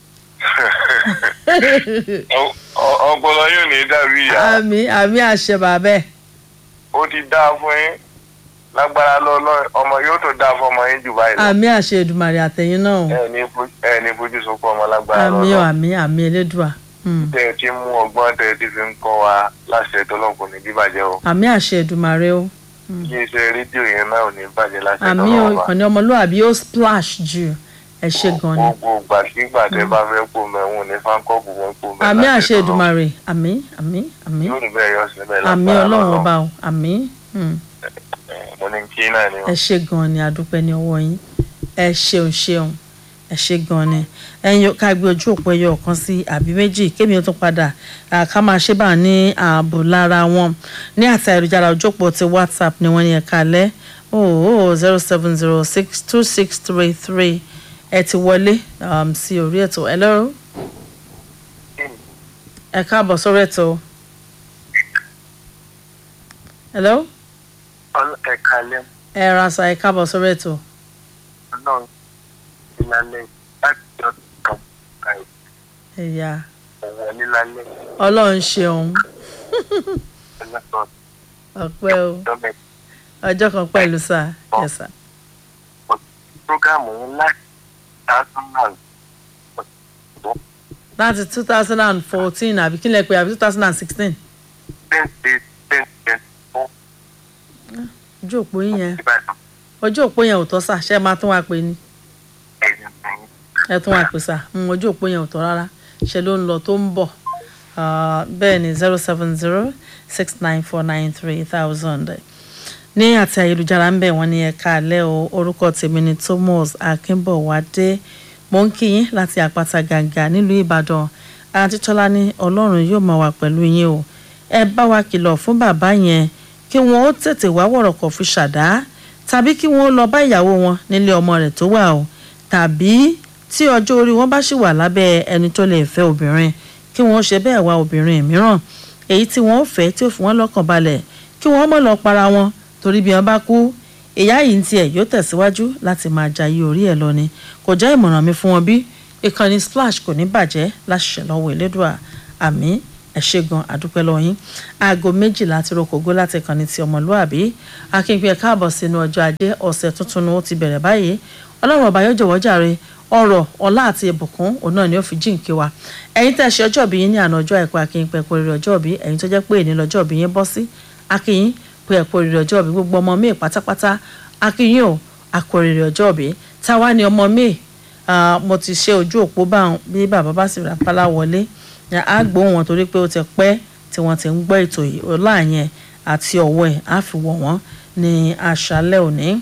Ọ- ọ- ọpọlọ yóò ní dàbí ìyá àmì àmì àṣẹ bàbẹ́ ó ti dáa fún yín lágbára lọ́lọ́ ọmọ yóò tó dáa fún ọmọ yín jù báyìí lọ àmì àṣẹ Èdùmàrè àtẹ̀yìn náà o. ẹ ní fojú- ẹ ní fojú sunkún ọmọ lágbára àmì ọ lọ́lọ́ àmì àmì elédùà Hmm. tẹ ẹ ti mú ọgbọ́n tẹ ẹ ti fi ń kọ́ wa láṣẹ tọ́lọ́kùn ní bíbàjẹ́ o àmì àṣẹ Èdùmàrè o ilé iṣẹ́ rédíò yẹn náà ò ní bàjẹ́ láṣẹ àmì ọ tọ́lọ́kùn ìkànnì ọmọlúwàbí ó splash jù ẹ ṣe gan ni gbogbo gbàkigbà tẹ bá fẹ́ kó mẹ́wọ̀n ní fáńkọ́ọ̀bù wọn kó mẹ́ àmì láṣẹ àṣẹ tọ́lọ́run. Èdùmàrè àmì àmì àmì yóò rí bẹ́ẹ̀ yọ síbẹ̀ àmì lágbára Ọlọ́run lọ́lọ́. ọba o àmì Hmm. Eh, mo ní kí náà ni o. ẹ ṣe gan ni àdúpẹ́ ní ọwọ́ yín ẹ ṣeun ṣeun ẹ ṣe gan ni ẹyin ká gbé ojú òpó ẹyọ kan sí àbí méjì kémi ó tún padà à, ká máa ṣe bá ní ààbò lára wọn ní àti ayélujára ojú òpó ti whatsapp ni wọ́n ní ẹ̀ka lẹ́ ooo zero seven zero six two six three three ẹ ti wọlé um, sí orí ètò hello ẹ káàbọ̀ sórí ètò hello ẹ̀ka lẹ́mú. ẹ rasa ẹ káàbọ̀ sórí ètò náà nílálẹ́ láti ọdún kan báyìí ẹ̀yà ọ̀wọ́ nílálẹ́ ọlọ́run ṣeun ọlọ́dọ̀ ọpẹ́ o dọ́mẹ̀ ọjọ́ kan pẹ̀lú sáà yes sir. prógámù yín láti thousand láti two thousand and fourteen àbí kí lẹ pé àbí two thousand and sixteen ten days ten days fún ojú òpó yín yẹn ìbàdàn ojú òpó yẹn ò tọ́ sà ṣé ẹ máa tún wá pè ní ẹ̀yìn ẹ̀yìn. ẹ tún wá pè sà Mm, ojú òpó yẹn ò tọ́ rárá ṣe ló ń lọ tó ń bọ̀ Ah, bẹ́ẹ̀ ni zero seven zero six nine four nine three thousand ní àti ayélujára ń bẹ̀ wọ́n ní ẹ̀ka alẹ́ o orúkọ tèmi ni Thomas Akínbọ̀wádé mo ń kí yín láti àpáta gàǹgà nílùú Ìbàdàn àti tọ́lá ní Ọlọ́run yóò máa wà pẹ̀lú yín o ẹ bá wa kìlọ̀ fún bàbá yẹn kí wọ́n ó tètè wá wọ̀rọ̀kọ̀ fi ṣàdá tàbí kí wọ́n ó lọ bá ìyàwó wọn nílé ọmọ rẹ̀ tó wà o tàbí tí ọjọ́ orí wọn bá ṣì wà lábẹ́ ẹni tó lè fẹ́ obìnrin kí wọ́n ṣe bẹ́ẹ̀ wá obìnrin mìíràn èyí tí wọ́n fẹ́ tí ó fi wọ́n lọ́kàn balẹ̀ kí wọ́n mọ̀ lọ para wọn torí bí wọ́n bá kú ìyá yìí ń tiẹ̀ yóò tẹ̀síwájú láti máa jayé orí ẹ̀ lọ ni kò jẹ́ ìmọ̀ràn mi fún wọn bí ìkànnì splash kò ní bàjẹ́ láṣẹ lọ́wọ́ elédùà àmì ẹ ṣé gan àdúpẹ́ lọ́wọ́ yín aago méjìlá ti rokògó láti ìkànnì ti ọmọlúàbí akínpé ẹ káàbọ̀ sínú ọjọ́ ajé ọ̀sẹ̀ tuntun ni ó ti bẹ̀rẹ̀ báyìí ọlọ́run ọba yóò jọ̀wọ́ jàre ọrọ̀ ọlá àti ìbùkún òun náà ni ó fi jíǹkí wa ẹ̀yin tẹ́ ṣe ọjọ́ ìbí yín ní àná ọjọ́ àìkú akínpé ẹ̀kọ́ rere ọjọ́ ìbí ẹ̀yin tó jẹ́ pé èní lọ́jọ́ ìbí yín bọ́ sí akínyín pé ẹ̀kọ́ rere ọjọ́ ìbí gbogbo ọmọ mi pátápátá akínyín o àkọ́ rere ọjọ́ ìbí táwa ni ọmọ mi mo ti ṣe ojú òpó bá bí bàbá bá sì rà pálá wọlé á gbóhùn wọn torí pé ó ti pẹ́ tí wọ́n ti ń gbọ́ ètò yìí ọlá yẹn àti ọ̀wọ́ ẹ̀ á fi wọ̀ wọ́n ní àṣálẹ́ òní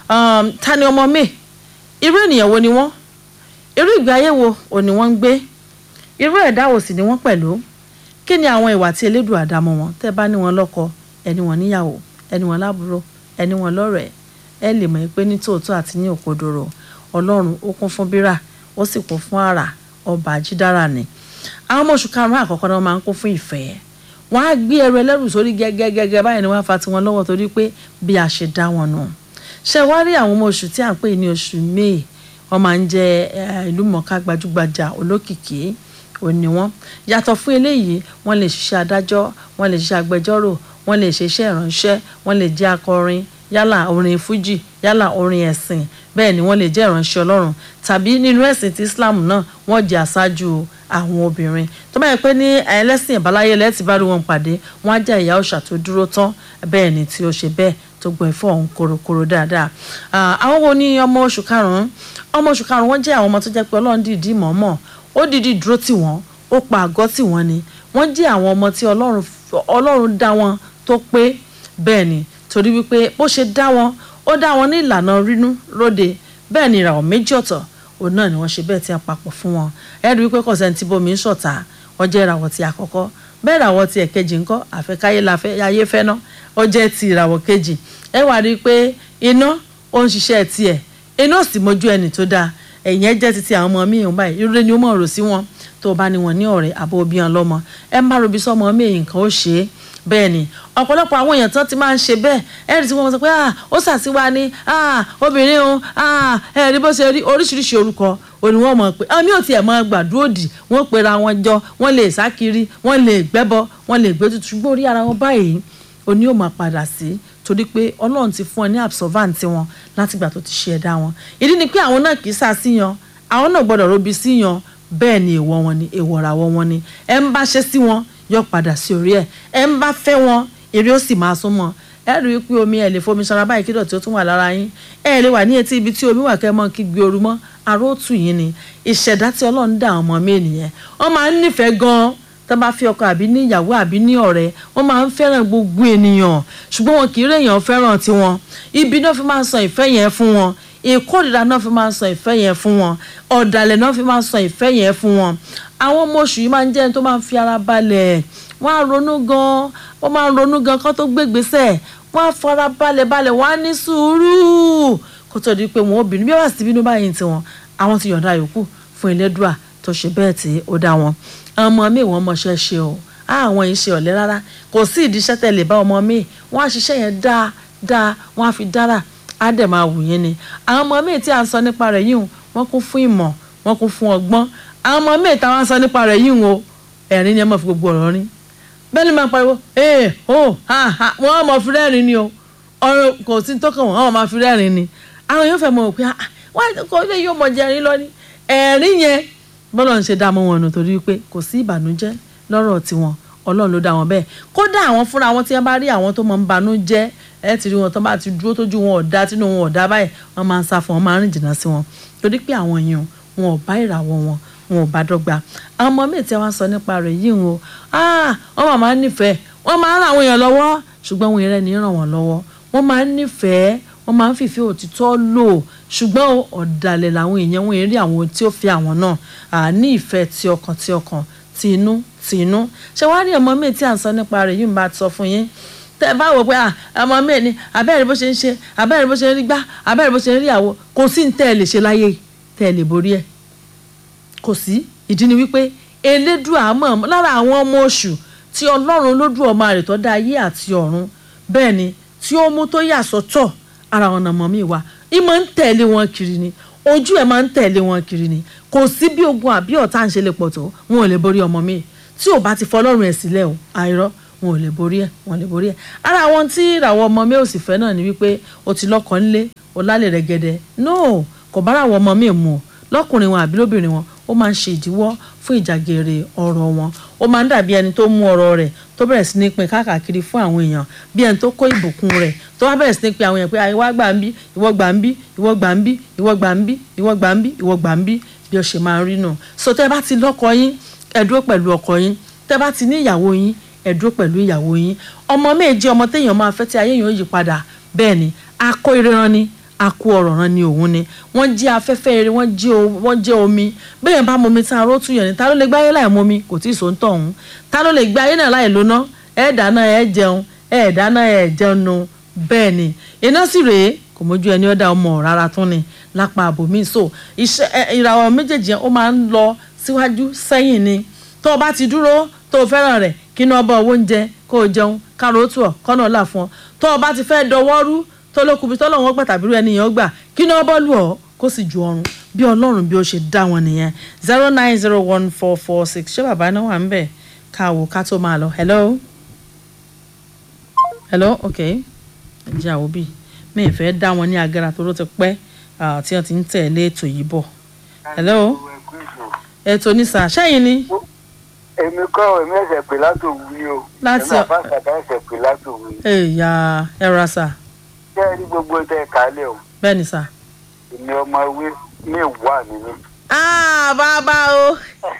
ta ni ọmọ mi irú ènìyàn wo ni wọ́n irú ìgbé ayé wo ò ní wọ́n ń gbé irú ẹ̀dá wo sì ni wọ́n pẹ̀lú kí ni àwọn ìwà tí elédùn àdámọ́ wọn tẹ́ bá ní wọn lọ́kọ ẹni wọn níyàwó ẹni wọn lábúrò ẹni wọn lọ́rẹ̀ẹ́ ẹ lè mọ̀ pé ní tòótọ́ àti ní òkodoro ọlọ́run ó kún fún bírà ó sì kún fún àrà ọba àjídára ni àwọn ọmọ oṣù karùn-ún àkọ́kọ́ náà máa ń kún fún ìfẹ́ wọ́n á gbé ẹrù ẹlẹ́rù sórí gẹ́gẹ́gẹ́gẹ́ báyìí ni wọ́n á fa tiwọn lọ́wọ́ torí pé bí a ṣe dá wọn nù ṣé wá rí àwọn ọmọ oṣù tí à ń pè ní oṣù may wọ́n máa ń jẹ́ ìlú mọ̀ọ́ká gbajúgbajà olókìkí òní wọn yàtọ̀ fún eléyìí wọ́n lè ṣiṣẹ́ adájọ́ wọ́n lè ṣiṣẹ́ agbẹjọ́rò wọ́n lè ṣe iṣẹ́ ìránṣẹ́ wọ́n lè jẹ́ akọrin yálà orin fújì yálà orin ẹ̀sìn bẹ́ẹ̀ ni wọ́n lè jẹ́ ìránṣẹ́ ọlọ́run tàbí nínú ẹ̀sìn ti islam náà wọ́n jẹ́ aṣáájú àwọn obìnrin tó bá yẹ pé ní ẹlẹ́sìn ìbáláyé lẹ́tì bá rí wọn pàdé wọ́n á jẹ́ ìyá òòṣà tó dúró tán bẹ́ẹ̀ ni tí ó ṣe bẹ́ẹ̀ tó gbọ́ ẹ̀fọ́ ọ̀hún korokoro dáadáa àwọn wo ni ọmọ oṣù karùn-ún ọmọ oṣù karùn-ún wọ́n jẹ́ àwọn ọmọ tó jẹ́ pé ọlọ́run dìídì mọ̀ọ́mọ̀ ó dìídì dúró tì wọ́n ó pa àgọ́ tì wọ́n ni wọ́n jẹ́ àwọn ọmọ tí ọlọ́run dá wọn tó pé bẹ́ẹ̀ ni torí wípé bó ṣe dá wọn ó dá wọn ní ìlànà rínú róde bẹ́ẹ̀ ni ìràwọ̀ méjì ọ̀tọ̀ òun náà ni wọ́n ṣe bẹ́ẹ̀ tí a papọ̀ fún wọn ẹ rí wípé kọ̀sẹ̀ tí bomi ń ṣọ̀tá ó jẹ́ ìràwọ̀ ti àkọ́kọ́ bẹ́ẹ̀ ìràwọ̀ ti ẹ̀kejì ńkọ́ àfẹ́káyé la fẹ́ ayé fẹ́ ná ó jẹ́ ti ìràwọ̀ kejì ẹ wá rí i pé iná ó ń ṣiṣẹ́ tiẹ̀ iná ò sì mójú ẹni tó dáa ẹ̀yìn ẹ jẹ́ títí àwọn ọmọ mi ìhùn báyìí irú ni ó mọ̀ rò sí wọn tó bá ní wọn ní ọ̀rẹ́ àbó obi hàn lọ́mọ ẹ má robi sọ́mọ mi èyí nǹkan ó ṣe é bẹ́ẹ̀ ni ọ̀pọ̀lọpọ̀ àwọn èèyàn tán ti máa ń ṣe bẹ́ẹ̀ ẹ̀rí tí wọ́n sọ pé ó ṣàtiwá ní obìnrin o ẹ̀rí bó ṣe rí oríṣiríṣi orúkọ òní wọ́n mọ̀ pé àmì ò tiẹ̀ mọ gbàdúrò dì wọ́n pera wọn jọ wọ́n lè sá kiri wọ́n lè gbẹ́bọ wọ́n lè gbé tutù ṣùgbọ́n orí ara wọn báyìí òní ò máa padà sí torí pé ọlọ́run ti fún ẹ ní absorbant wọn látìgbà tó ti ṣe ẹ̀dá wọn ìdí ni pé àwọn náà kì í sá síyan àwọn náà gbọ́dọ̀ robi síyan bẹ́ẹ̀ ni èèwọ̀ wọn ni èèwọ̀ ràwọ̀ wọn ni ẹ ń bá ṣe sí wọn yọ padà sí orí ẹ ẹ ń bá fẹ́ wọn eré ó sì máa sún mọ́ ẹ rí i pé omi ẹ lè fomi sanra báyìí kí dọ̀tí ó tún wà lára yín ẹ lè wà ní etí ibi tí omi wà kẹ́ mọ́ kí gbé ooru mọ́ aró ó tù yín ni ìṣẹ̀dá tí ọlọ́run dá àwọn ọmọ mi ènìyàn wọ́n máa ń nífẹ̀ẹ́ gan-an tó bá fi ọkọ àbí ní ìyàwó àbí ní ọ̀rẹ́ wọ́n máa ń fẹ́ràn gbogbo ènìyàn ṣùgbọ́n wọn kì í rèèyàn fẹ́ràn tiwọn ibi náà fi máa ń sọ ìfẹ́ yẹn fún wọn ìkórìíra náà fi máa ń sọ ìfẹ́ yẹn fún wọn ọ̀dàlẹ̀ náà fi máa ń sọ ìfẹ́ yẹn fún wọn àwọn ọmọ oṣù yìí máa ń jẹ́ ẹni tó máa ń fi ara balẹ̀ wọ́n á ronú gan wọ́n máa ń ronú gan kó tó gbégbèsè wọ́n á fara balẹ̀ balẹ̀ wọ́n á ní sùúrù kó tó di pé wọ́n obìnrin bí wọ́n sì bínú báyìí tiwọn àwọn ti yọ̀ǹda yòókù fún Elédùà tó ṣe bẹ́ẹ̀ tí ó dá wọn ọmọ mi wọ́n mọṣẹ́ ṣe o àwọn yìí ṣe ọ̀lẹ rárá kò sí ìdíṣẹ́ tẹ̀lé bá ọmọ mi wọ́n á ṣiṣẹ́ yẹn dáa dáa wọ́n á fi dára á dẹ̀ máa wù yín ni àwọn ọmọ mi tí à ń sọ nípa rẹ̀ yìí wọ́n kún fún ìmọ̀ wọ́n kún fún ọgbọ́n àwọn ọmọ mi táwọn sọ nípa rẹ̀ yìí o ẹ̀rín ni ẹ máa fi gbogbo ọ̀rọ̀ rín bẹ́ẹ̀ ni máa pariwo ee o ha ha wọ́n máa fi rẹ́rìn ni o ọ̀rọ̀ kò sí tó kàn wọ́n wọ́n máa fi rẹ́rìn ni àwọn yóò fẹ́ mọ̀ pé wọ́n kò lè yóò mọ̀ jẹrin lọ ni ẹ̀rín yẹn bọ́lá ń ṣe dá mọ́ wọn nù torí pé kò sí ìbànújẹ́ lọ́rọ̀ tiwọn ọlọ́run ló dá wọn bẹ́ẹ̀ kódà àwọn fúnra wọn tí wọ́n bá rí àwọn tó máa ń banú jẹ́ ẹ ti rí wọn tó bá ti dúró tójú wọn ọ̀dá tínú wọn ọ̀dá báyìí wọ́n máa ń sá fún wọn máa ń rìn jìnnà sí wọn torí pé àwọn èèyàn wọn ò bá ìràwọ̀ wọn wọn ò bá dọ́gba àwọn ọmọ míì tí wọ́n sọ nípa rẹ̀ yìí wọn wọ́n máa ń nífẹ̀ẹ́ wọ́n máa ń ràn àwọn èèyàn lọ́wọ́ ṣùgbọ́n wọn ìrẹ́ ní ràn wọ́n lọ́wọ́ wọ́n máa ń nífẹ̀ẹ́ wọ́n máa ń fìfẹ́ òtítọ́ lò ṣùgbọ́n ọ̀dàlẹ̀ làwọn èèyàn wọn èrè àwọn tí ó fi àwọn náà ní ìfẹ́ ti ọkàn ti ọkàn ti inú ti inú ṣé wàá rí ọmọ míì tí à ń sọ nípa rẹ̀ yìí ń bá sọ fún yín tẹ ẹ bá wò pé ọmọ míì ni abẹ́rẹ́ bó ṣe ń ṣe abẹ́rẹ́ bó ṣe ń rí gbá abẹ́rẹ́ bó ṣe ń rí àwo kò sí ní tẹ́ ẹ lè ṣe láyé tẹ́ ẹ lè borí ẹ̀ kò sí ìdí ni wípé elédùà mọ̀ lára àwọn ọmọ oṣù tí ọlọ́run lójú ọmọ rẹ̀ tó dá ayé àti ọ̀run bẹ́ẹ̀ ni tí ó mú tó yà sọ́tọ̀ ara wọn nàmọ́ mi wá ìmọ̀ ń tẹ̀lé wọn kiri ni ojú ẹ̀ máa ń tẹ̀lé wọn kiri ni kò sí bí ogun àbí ọ̀tá ń ṣe lè pọ̀ tó wọn ò lè borí ọmọ mi tí ò bá ti fọlọ́run ẹ̀ sílẹ̀ o àìrọ́ wọn ò lè borí ẹ̀ wọn ò lè borí ẹ̀ ara àwọn tí ìràwọ̀ ọmọ mi ò sì fẹ́ náà ni wípé o ti lọ́kọ̀ ńlé o lálẹ́ rẹ̀ gẹ́dẹ́ no kò bára àwọn ọmọ mi mu lọ́kùnrin wọn àbí lóbìnrin wọn ó máa ń ṣe ìdíwọ́ fún ìjàgèrè ọ̀rọ̀ wọn ó máa ń dàbí ẹni tó mú ọ̀rọ̀ rẹ̀ tó bẹ̀rẹ̀ sí ní pín káàkiri fún àwọn èèyàn bí ẹni tó kó ìbùkún rẹ̀ tó wá bẹ̀rẹ̀ sí ní pín àwọn èèyàn pé àìwá gbà ń bí ìwọ gbà ń bí ìwọ gbà ń bí ìwọ gbà ń bí ìwọ gbà ń bí ìwọ gbà ń bí bí ó ṣe máa ń rí nù. so tẹ́ bá ti lọ́kọ yín ẹ dúró pẹ̀lú ọkọ yín tẹ́ bá ti ní ìyàwó yín ẹ dúró pẹ̀lú ìyàwó yín ọmọ méje ọmọ téèyàn máa fẹ́ tí ayé yẹn ó yí padà bẹ́ẹ̀ ni akó ìríran ni akú ọ̀rọ̀ rán ni òun ni wọ́n jẹ́ afẹ́fẹ́ eré wọ́n jẹ́ omi bẹ́ẹ̀ bá momi tí aró tún yàn ní ta ló lè gbé ayé láì momi kò tí ì sọ ń tọ̀ ọ̀hún ta ló lè gbé ayé náà láì lóná ẹ̀ dáná ẹ̀ jẹun ẹ̀ dáná ẹ̀ jẹun nu bẹ́ẹ̀ ni iná sì rèé kò mójú ẹni ọ̀dà ọmọ rárá tún ni lápá àbòmí so ìràwọ̀ méjèèjì yẹn ó máa ń lọ síwájú sẹ́yìn ni tó o bá ti dúró tó o fẹ́ràn rẹ̀ kí iná ọba owó oúnjẹ kó o jẹun kárò tù ọ́ kọ́nà ọ̀là fún ọ tó o bá ti fẹ́ dọwọ́ rú tó ló kubi tọ́lọ́ wọn gbà tàbí irú ẹnìyàn gbà kí ni wọ́n bọ́ lù ọ́ kó sì ju ọrùn bí ọlọ́run bí ó ṣe dá wọn nìyẹn zero nine zero one four four six ṣé bàbá náà wà ń bẹ̀ ká wò ká tó máa lọ hello hello ok ẹ̀jẹ̀ àwọn òbí mi ì fẹ́ dá wọn ní agara tó ló ti pẹ́ tí wọ́n ti ń tẹ̀lé ètò yìí bọ̀ hello ètò ní sà ṣẹ́yìn ni. èmi kọ́ èmi ẹ̀sẹ̀ pè látòwú ni o láti èmi àbáṣàdá ẹ̀sẹ̀ pè látòwú ni. ẹ̀yà ẹ̀rọ sà ṣé ẹ rí gbogbo tẹ kálẹ̀ o bẹ́ẹ̀ ni sà. èmi ọmọ ewé mẹ́wàá ni mí. ah bàbá o.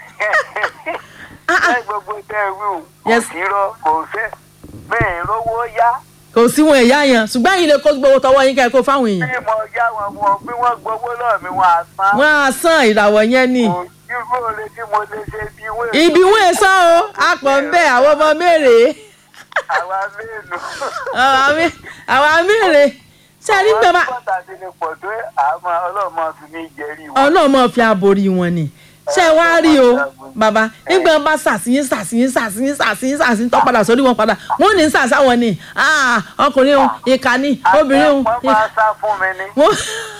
ṣé gbogbo tẹ wí o kò Yes. sí rọ kò fẹ́ bẹ́ẹ̀ rówó yá kò sí wọn ẹ̀yà yẹn ṣùgbọ́n ẹ̀yin lè kó gbowó tọwọ́ yín kẹ́ kó fáwọn èèyàn. bí mo yá wọn wọn bí wọ́n gbowó lọ́ọ̀ mi wọn á san. wọ́n á san ìràwọ̀ yẹn ni. kò sí bóore tí mo lè ṣe bí wọ́n. ibi wọn è sàn o àpọ̀ ń bẹ̀ àwọn ọmọ mẹ́rẹ̀ẹ́ àwa mélòó. àwa mẹ́rẹ̀ẹ́ ṣé a rí pé bá àwọn pàtàkì ni pọ̀ tó àmọ́ ọlọ́mọ fi mí jẹ́rìí wọn. ọ̀nà ọmọ fi àbòrí wọn ni ṣé ẹ wá rí o bàbá nígbà bá ṣàṣìyín ṣàṣìyín ṣàṣìyín ṣàṣìyín ṣàṣìyìn tó padà sórí wọn padà wọn ò ní ṣàṣà wọn ni Ah, ọkùnrin òun ìkà ni obìnrin òun wọ́n máa sá fún mi ní. wọn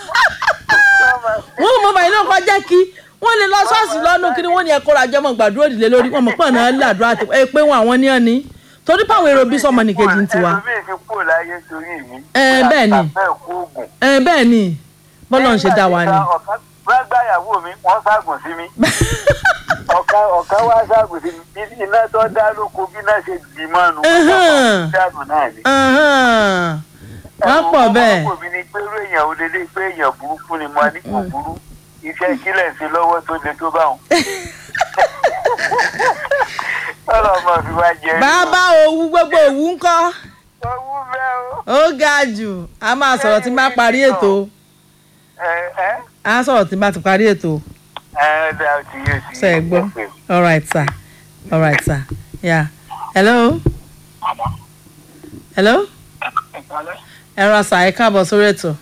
wọn mọ bàyìí náà kọjá kí wọn lè lọ ṣọ́ọ̀ṣì lọ́nù kí ni wọ́n ní ẹ̀kọ́ ra jọmọ gbàdúrà òdìlé lórí wọn mọ̀ pọ̀ náà làdúrà tó ẹ pé wọn àwọn ní ọ̀ni torí pàwọn èrò bí sọmọ nìkejì ń tiwa ẹlòmíì fi kúrò láyé torí mi. Ẹ, bẹ́ẹ̀ ni. bẹ́ẹ̀ kú oògùn. ẹ bẹ́ẹ̀ ni bọ́lá ń ṣe dá wa ni. gbàgbà ìyàwó mi wọ́n ságùn sí mi. ọ̀ka ọ̀ka wá ságùn sí mi bí iná tó dá lóko bí iná ṣe dì mọ́nu. Ẹhàn. dànù náà ni. Ahán. wọ́n pọ̀ bẹ́ẹ̀. ọmọ mi ni pé irú èèyàn ò lélẹ́ pé èèyàn burúkú ni mo ní kò burú. iṣẹ́ kílẹ̀ ń ṣe lọ́wọ́ tó le tó bá wọn. ọlọ́mọ fi wá jẹ. bàbá òwú gbogbo òwú ń kọ́ owó bẹ́ẹ̀ o. ó ga jù a máa sọ̀rọ̀ tí n bá parí ètò ẹ ẹ a sọ̀rọ̀ tí n bá ti parí ètò ẹ dá o ti yé sí. ṣe é gbọ́ all right sir all right sir yeah hello hello ẹ ra sà ẹ káàbọ̀ sórí ètò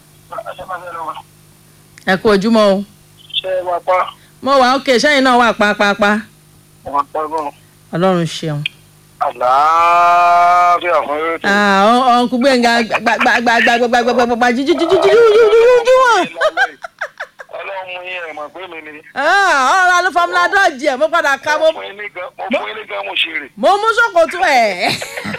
ẹ kú ojúmọ́ o ṣé wàá pa mo wà ókè sẹ́yìn náà wà pápápá wàá pa gan ọlọ́run ṣeun. àlàáfíà fún eré tó. ọ̀nkú gbẹ̀ngà gbàgbàgbàgbàgbàgbàgbà jíjíjíjíjíjíjíjí wọn. ọlọ́run mú yín ẹ̀ mọ̀ pé mi ni. ọ̀rọ̀ alufamula dọ́ọ̀jì ẹ̀ mo padà ká mo mo fún yín ní gan mo fún yín ní gan mo ṣe rè. mo mú ṣòkòtò ẹ̀.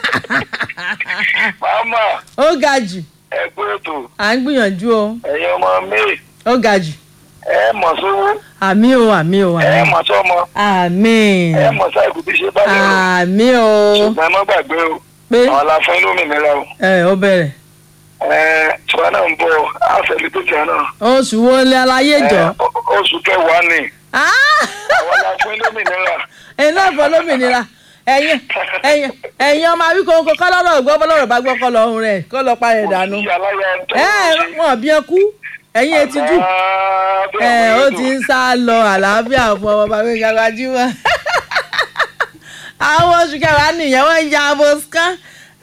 màmá ó ga jù ẹ gbé ètò à ń gbìyànjú o ẹ̀yin ọmọ mi ó ga jù ẹ mọ̀ sówó àmì o àmì o ẹ àmì mọ̀ sọ́mọ àmì ẹ mọ̀ sáìkù tí ṣe bá lè rò àmì o ṣùgbọ́n ẹ má gbàgbé o pé àwọn aláfẹ́ lómìnira o ẹ ó bẹ̀rẹ̀ ẹ tiwa náà ń bọ̀ àfẹ́lí tó tiwa náà. oṣù wo lẹ aláyé jọ. Ẹ, o- oṣù kẹwàá ni Ah! àwọn la fún lómìnira. ẹ̀yin náà fọ lómìnira ẹ̀yin ẹ̀yin ẹ̀yin ọmọ àwíkọ́ kọ́ lọ́rọ̀ gbọ́ bọ́lọ́rọ̀ bá gbọ́ kọ́ lọ́rùn rẹ̀ kọ́ lọ parẹ́ dànù. Ìyá aláya ń tọ́ ẹ wọn bí ẹ kú ẹ̀yin etí jù ẹ ó ti ń sá lọ àlàáfíà fún ọmọ bàbá mi gàgbà jí wọn. àwọn oṣù kẹfà nìyẹn wọn ń ya abo scan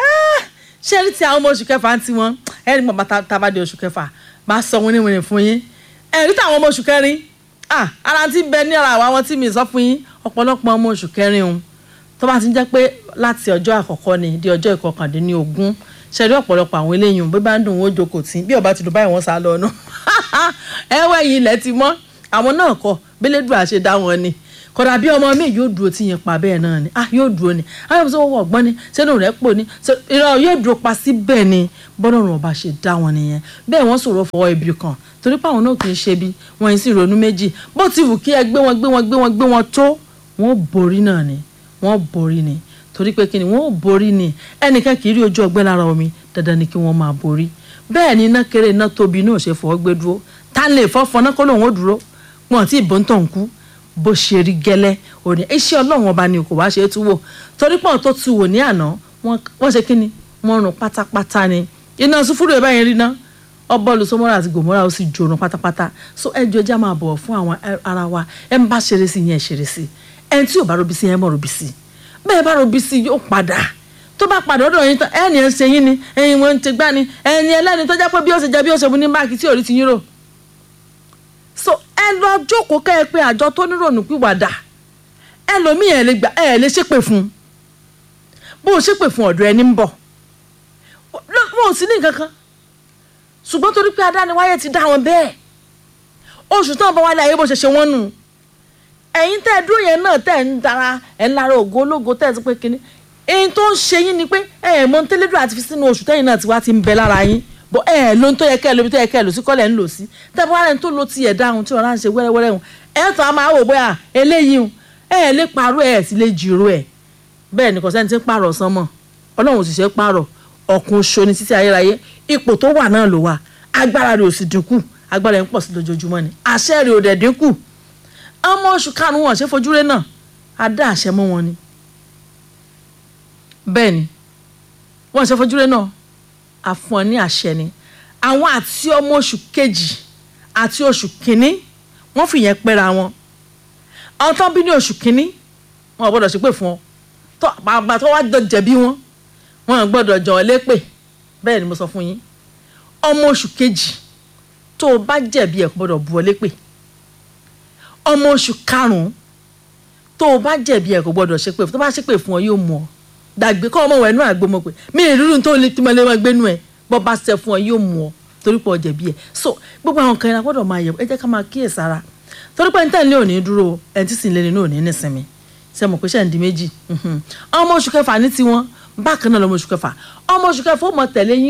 ṣé ní ti àwọn ọmọ oṣù kẹfà ń tiwọn ẹni pọ̀ bàtà tábàdé oṣù kẹfà máa sọ wọn níwèé fún yín ẹ̀rí táwọn ọmọ oṣù kẹrin ah ara ti bẹ ní ara àwọn àwọn tí mi sọ fún yín ọ̀pọ̀lọpọ̀ ọmọ oṣù kẹrin òun tó bá ti ń jẹ́ pé láti ọjọ́ àkọ́kọ́ ni di ọjọ́ ìkọkàndínlógún ṣẹ̀rí ọ̀pọ̀lọpọ̀ àwọn eléyìí bí bá ń dùn ó jókòó tí bí ọba ti dùn báyìí wọ́n sá lọ ọ̀nà ẹ̀wẹ̀ yìí ilẹ̀ ti mọ́ àwọn náà kọ bílédùn àṣẹ dá wọn ni kódà bí ọmọ mi yóò dúró tí yẹn pa bẹ́ẹ̀ náà ni ah yóò dúró ni àwọn ọmọ sọ wọ́n ọ̀gbọ́n ni sẹ́nu rẹ̀ pò ní ṣe- irọ́ yóò dúró pa sí bẹ́ẹ̀ ni bọ́lọ́run ọba ṣe dá wọn nìyẹn bẹ́ẹ̀ wọ́n sọ̀rọ̀ fọwọ́ ibi kan torí pé àwọn náà kì í ṣe bí wọ́n yìí sì ronú méjì bó ti wù kí ẹ gbé wọn gbé wọn gbé wọn gbé wọn tó wọ́n borí náà ni wọ́n borí ni torí pé kí ni wọ́n borí ni ẹnìkan kì í rí ojú ọgbẹ́ lára omi dandan ni kí wọ́n máa borí bẹ́ẹ̀ ni iná kéré iná tóbi náà ṣe fọwọ́ gbé dúró tá lè fọ́ fọná kó lóun ó dúró wọn àti ìbọn tó ń kú bó ṣe rí gẹ́lẹ́ òní iṣẹ́ ọlọ́run ọba ni kò wá ṣe é tú wò torí pọ́n tó tu wò ní àná wọ́n wọ́n ṣe kí ni wọ́n rún pátápátá ni iná sùfúrú ẹ̀ báyìí rí ná ọbọ̀lù sọmọ́ra àti gòmọ́ra ó sì jòrò pátápátá so ẹ jọjá máa bọ̀wọ̀ fún àwọn ẹ- ara wa ẹ ń bá ṣeré sí yẹn ṣeré sí ẹ tí ò bá robi sí yẹn mọ̀ robi sí bẹ́ẹ̀ bá robi sí yóò padà tó bá padà ọ̀dọ̀ yín tán ẹni ẹ ń ṣe yín ni ẹyin wọn ń ṣe gbá ni ẹni ẹlẹ́ni tó jẹ́ pé bí ó ṣe jẹ bí ó ṣe mu ní máàkì tí ò rí ti yín rò so ẹ lọ jókòó kẹ́ ẹ pé àjọ tó nírònú pìwàdà ẹlòmíì ẹ lè gbà ẹ lè ṣépè fún un bó o ṣépè fún ọ̀dọ̀ ẹni ń bọ̀ wọn ò sí ní nǹkan kan ṣùgbọ́n torí pé adániwáyé ti dá wọn bẹ́ẹ̀ oṣù tán bá wálé ayé bó ṣe ṣe wọ́n nù ẹ̀yin tẹ́ ẹ dúró yẹn náà tẹ́ ẹ ń dara ẹ̀ ń lara ògo ológo tẹ́ ẹ ti pé kínní èyí tó ń ṣe yín ni pé ẹ ẹ̀ mọ tẹ́lẹ́dọ̀ àti fi sínú oṣù tẹ́yìn náà ti wá ti ń bẹ lára yín bọ́ ẹ ẹ̀ ló ń tó yẹ kẹ́ ẹ lóbi tó yẹ kẹ́ ẹ lò sí kọ́lẹ̀ ń lò sí tẹ́ bá rẹ̀ ń tó lo tiẹ̀ dáhùn tí ọ̀rá ń ṣe wẹ́rẹ́wẹ́rẹ́ hùn ẹ̀ tó a máa wò bóyá eléyìí hùn ẹ ẹ̀ lè parọ́ ẹ̀ sì lè jìrò ẹ̀ bẹ́ẹ̀ ni kò sẹ́ni tí ń pààrọ̀ sán mọ́ ọlọ́run òṣìṣẹ́ pààrọ̀ ọ̀kun ṣo ni títí ayérayé ipò tó wà náà ló wà agbára rẹ̀ ò sì dínkù agbára rẹ̀ ń pọ̀ sí lójoojúmọ́ ni àṣẹ rẹ̀ ò dẹ̀ dínkù ọmọ oṣù karùn-ún wọn ṣe fojúre náà a dá àṣẹ mọ́ wọn ni bẹ́ẹ̀ ni wọ́n ṣe fojúre náà a fún ọ ní àṣẹ ni àwọn àti ọmọ oṣù kejì àti oṣù kínní wọ́n fìyẹn pẹ́ra wọn àwọn tó ń bí ní oṣù kínní wọn ò gbọ́dọ̀ ṣépè fún ọ tó àgbà tó wá jọ jẹ̀bi wọn wọn ò gbọ́dọ̀ jọ ọ lépè bẹ́ẹ̀ ni mo sọ fún yín ọmọ oṣù kejì tó o bá jẹ̀bi ẹ̀ kò gbọ́dọ̀ bu ọ lépè ọmọ oṣù karùn-ún tó o bá jẹ̀bi ẹ̀ kò gbọ́dọ̀ ṣépè tó bá ṣépè fún ọ yóò mú ọ dàgbé kọ́ ọmọ wẹ̀ nú àgbo mọ̀ pé mi ì rírun tó lè tí mo lè máa gbénu ẹ̀ bọ́ bá ṣẹ fún ọ yóò mú ọ torí pé ọ jẹ̀bi ẹ̀ so gbogbo àwọn kan yẹn la gbọ́dọ̀ máa yẹ̀ ẹ jẹ́ ká máa kíyèsára torí pé níta ilé òní dúró ẹ̀ tí sì ń lé nínú òní nísinmi ṣe mọ̀ pé ṣe ń di méjì mhm. ọmọ oṣù kẹfà ní tiwọn bákan náà lọmọ oṣù kẹfà ọmọ oṣù kẹfà ó mọ tẹ̀lé yín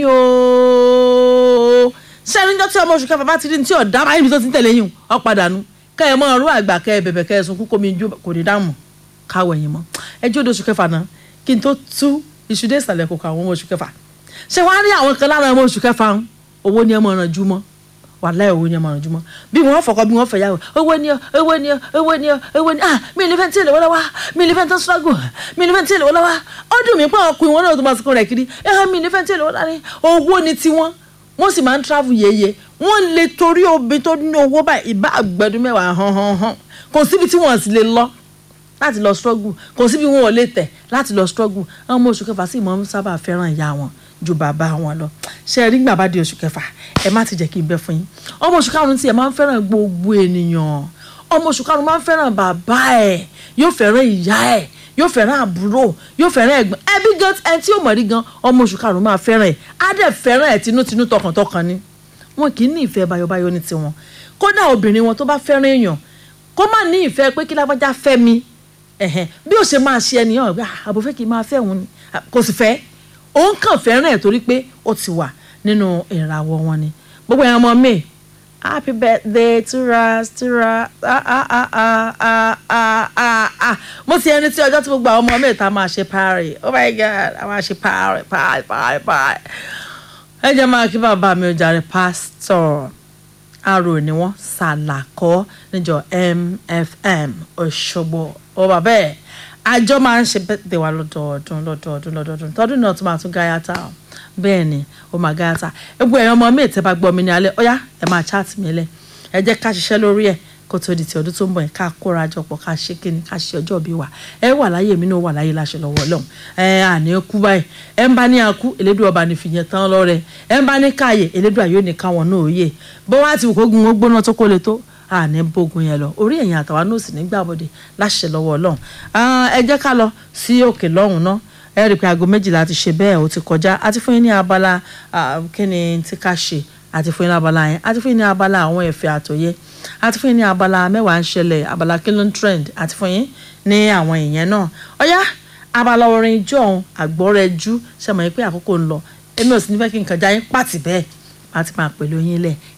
ooo ṣé ẹni jọ́ tí ọmọ oṣù kẹfà bá ti rí ní tí ọ̀dá báyìí ní tó ti ń tẹ̀lé yín ọ padà nu kẹ́ ẹ mọ ọrú àgbà kẹ́ ẹ bẹ̀bẹ̀ kẹ́ ẹ sunkún kómi jó kò ní dáàmú káwọ̀ ẹ̀yìn mọ́ ẹ jó de oṣù kẹfà náà kí n tó tú iṣu dé ìsàlẹ̀ kòkò àwọn ọmọ oṣù kẹfà ṣé wàá rí àwọn kan lára ọmọ oṣù kẹfà ń owó ni ẹ mọ̀ ọ̀ràn jú mọ́ wàláhì owó ni ẹ mọ̀ ọ̀ràn jú mọ́ bí wọ́n fọkọ bí wọ́n fẹ̀yàwó owó ni ọ owó ni ọ owó ni ọ owó ni ah mi ò ní fẹ́ tí èlé wọ́n lọ́wọ́ mi ò ní fẹ́ tí struggle mi ò ní fẹ́ tí èlé wọ́n lọ́wọ́ ó dùn mí pé ọkùnrin wọn náà tó máa sọkún rẹ̀ kiri ẹ̀ mi ò ní fẹ́ tí èlé wọ́n lọ́wọ́ owó ni tiwọn wọ́n sì máa ń travel yeye wọ́n lè torí obìnrin tó ní owó báyìí ìbá àgbẹ̀dún mẹ́wàá hàn hàn hàn kò síbi tí wọ́n sì lè lọ láti lọ struggle kò síbi wọn ò lè tẹ̀ láti lọ struggle àwọn ọmọ oṣù kẹfà sì máa ń sábà fẹ́ràn ìyá wọn ju bàbá wọn lọ ṣe rí gbà bá di oṣù kẹfà ẹ má ti jẹ́ kí n bẹ fún yín ọmọ oṣù karùn-ún tí ẹ máa ń fẹ́ràn gbogbo ènìyàn ọmọ oṣù karùn-ún máa ń fẹ́ràn bàbá ẹ̀ yóò fẹ́ràn ìyá ẹ̀ yóò fẹ́ràn àbúrò yóò fẹ́ràn ẹ̀gbọ́n ẹbí gan ẹni tí yóò mọ̀ rí gan ọmọ oṣù karùn-ún máa fẹ́ràn ẹ̀ á dẹ̀ fẹ́ràn ẹ̀ tinútinú tọkàntọkàn ni wọn kì í ní ìfẹ́ bayọ̀bayọ̀ ní tiwọn kódà obìnrin wọn tó bá fẹ́ràn èèyàn kó má ní ìfẹ́ pé kí lágbájá fẹ́ mi ẹ̀hẹ́n bí ó ṣe máa ṣe ẹnìyàn pé àbò fẹ́ kí n máa fẹ́ òun ni Ah, kò sì fẹ́ òun kàn fẹ́ràn ẹ̀ torí pé ó ti wà nínú ìràwọ̀ wọn ni gbogbo ẹ̀yàn ọmọ mi happy birthday to us to us ah ah ah ah ah ah ah ah mo ti ẹni tí ọjọ́ tí gbogbo àwọn ọmọ mi ta máa ṣe party oh my god a máa ṣe party party party party ẹ jẹ́ máa kí bàbá mi ò jàre pásítọ̀ arò ni wọ́n ṣàlàkọ́ níjọ mfm Òṣogbo ó bàbá ẹ̀ àjọ máa ń ṣe bẹ́ẹ̀ wá lọ́dọọdún lọ́dọọdún lọ́dọọdún tọdún náà tún máa tún gáyàtà o bẹ́ẹ̀ ni ó máa gáyàtà egbò ẹ̀yàn ọmọ mi ìtẹ́ bá gbọ́ mi ní alẹ́ ọ̀yá ẹ̀ máa chat mi lẹ̀ ẹ jẹ́ ká ṣiṣẹ́ lórí ẹ̀ kó tó di ti ọdún tó ń bọ̀ yẹn ká kóra jọ pọ̀ ká ṣe kíni ká ṣe ọjọ́ bí wa ẹ wà láyé mi náà wà láyé láṣẹ lọ́wọ́ ọlọ́run ẹ àní kú báyìí ẹ ń bá ní akú elédùn ọba ní fìyẹn tán lọ́rẹ ẹ ń bá ní káàyè elédùn àyò ní káwọn náà òye bó wá ti wù kó gun ó gbóná tó kó le tó àní bógun yẹn lọ orí ẹ̀yìn àtàwọn náà sì nígbà bọ̀dé láṣẹ lọ́wọ́ ọlọ́run ẹ jẹ́ ká lọ sí òkè lọ́hùn náà ẹ rí i pé aago méjìlá ti ṣe bẹ́ẹ̀ ó ti kọjá àti fún yín ní abala kí ni tí ká ṣe àti fún yín ní abala yẹn àti fún yín ní abala àwọn ẹ̀fẹ̀ àtòyẹ àti fún yín ní abala mẹ́wàá ń ṣẹlẹ̀ abala kí ló ń trend àti fún yín ní àwọn ìyẹn náà ọ̀yá abala orin ijó ọ̀hún àgbọ̀rẹ̀jú ṣe mọ̀ pé àkókò ń lọ èmi ò sì ní fẹ́ kí nǹkan já yín pàtì bẹ́ẹ̀ láti máa pẹ̀lú yín lẹ̀